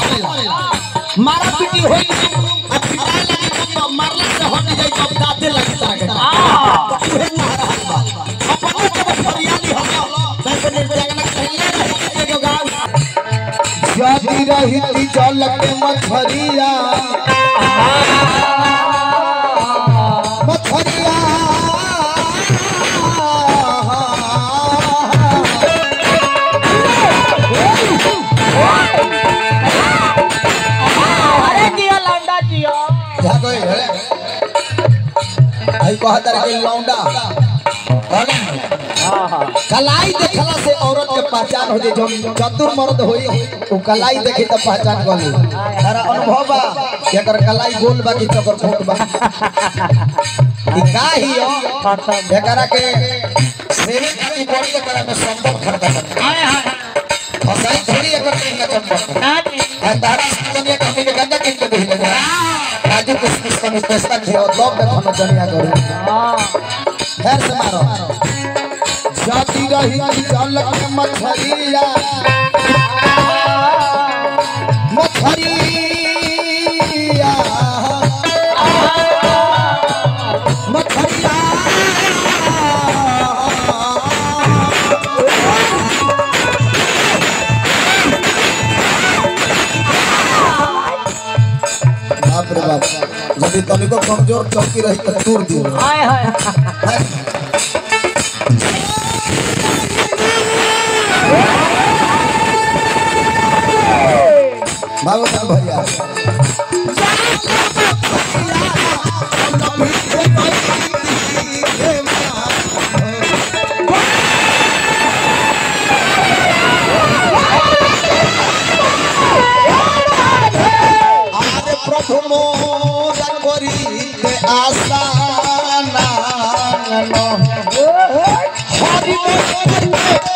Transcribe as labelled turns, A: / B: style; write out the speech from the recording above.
A: करेला मारा पीटी होई अब पिटाए लगी तो मारला से हट जाई तो दाते लगता है उहे मारा अपन के फरियादी हो वैसे नहीं जागना कहले रहे के गांव
B: जाती रही थी जल के मछरिया मछरिया
C: अरे जिया लौंडा जिया
B: जागो हे आई कहत रहे कि लौंडा कलाई देखला से औरत के पहचान हो जाए जो चतुर मर्द होई वो कलाई देखी त पहचान गली तारा अनुभव बा कि एकर कलाई गोल बा कि चकर फूट बा ई का ही हो एकरा के सेवे खाती बॉडी एकरा में संभव खड़का सकता
C: हाय हाय
B: फसाई थोड़ी एकर कहीं ना चंपा
C: नानी
B: आ तारा दुनिया कहीं के गंजा किन के दे ले राजू कुछ कुछ कमी पैसा थे और दब में हम दुनिया करू
C: हां
B: फेर से मारो जाती रही की जल के मछरिया मछरिया मछरिया बाप रे बाप यदि तनिको कमजोर चौकी रही तो तूर दियो
C: हाय हाय
B: बाबू साहब भैया आरे प्रभु मोर करिते आशा नांगन हरि मोर